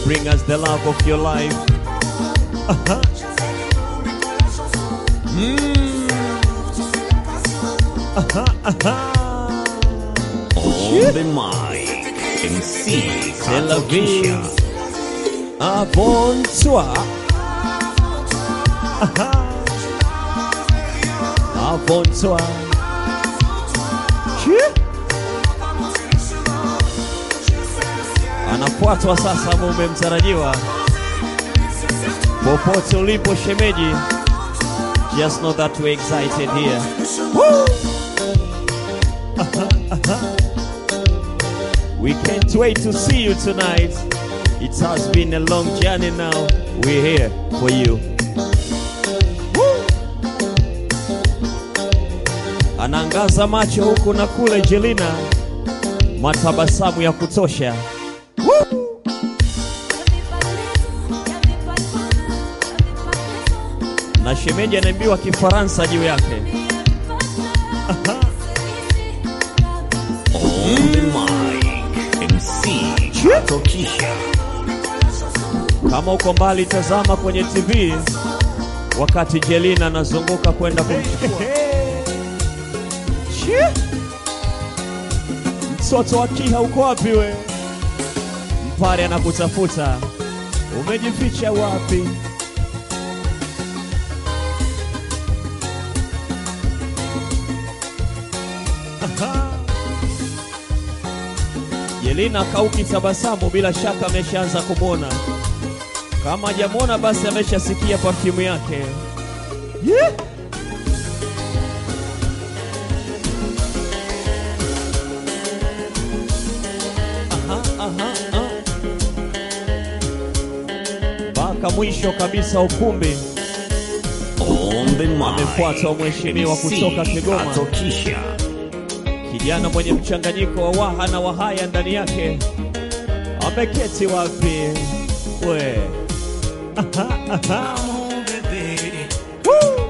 bring us the love of your life. Uh-huh. Mm. Uh-huh, uh-huh. On the mic, MC Tel Aviv. Katokisha. Ah, bonsoir. Aha. Ah, bonsoir. Chi? Anafuatwa sasa mume mtarajiwa. Popote ulipo shemeji, just know that we're excited here. Woo! Aha, aha. We can't wait to see you tonight. It has been a long journey now. We're here for you. Woo! Anaangaza macho huku na kule Jelina, matabasamu ya kutosha. Woo! Na shemeji anaimbiwa Kifaransa juu yake. On the mic, MC Katokisha. Kama uko mbali, tazama kwenye TV wakati Jelina anazunguka kwenda kumchukua Chi! mtoto wa Kiha. Uko wapi we? Mpare anakutafuta, umejificha wapi? Aha. Jelina kauki tabasamu, bila shaka ameshaanza kumwona. Kama hajamwona basi ameshasikia perfume yake. Yeah. Aha, aha, aha. Mpaka mwisho kabisa ukumbi On the mic, Amefuatwa mheshimiwa kutoka MC Kigoma. Katokisha. kijana mwenye mchanganyiko wa waha na wahaya ndani yake ameketi wapi we Aha, aha. Woo!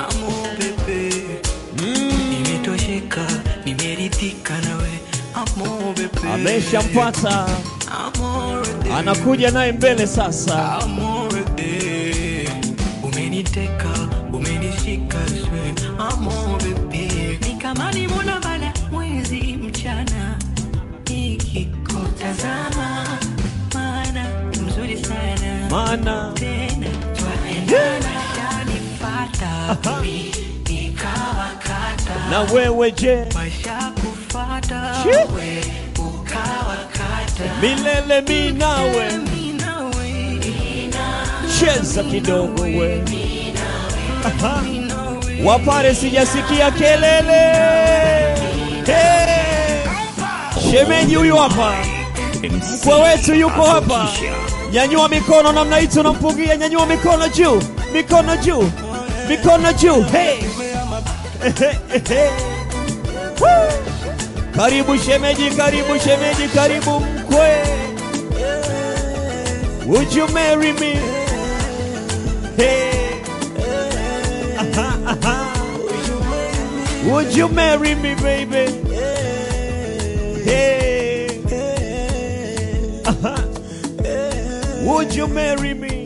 nimetosheka nimeridhika nawe Amo bebe. ameshampata Amo bebe. anakuja naye mbele sasa Amo bebe. umeniteka umenishika swe Amo bebe. ni kama nimona bala mwezi mchana nikikutazama maana mzuri sana maana tena twaendana shanifata mimi nikawakata na wewe je maisha kufata Shi. we ukawakata milele mi nawe Mimi nawe, cheza kidogo we Aha. mimi nawe. wapare sijasikia kelele hey! shemeji huyu hapa MC mkwe wetu yuko hapa Katokisha. nyanyua mikono namna hii tunampungia nyanyua mikono juu mikono juu mikono juu hey! Woo! karibu shemeji karibu shemeji karibu mkwe would you marry me hey! Aha, aha. would you marry me baby hey! Aha. would you marry me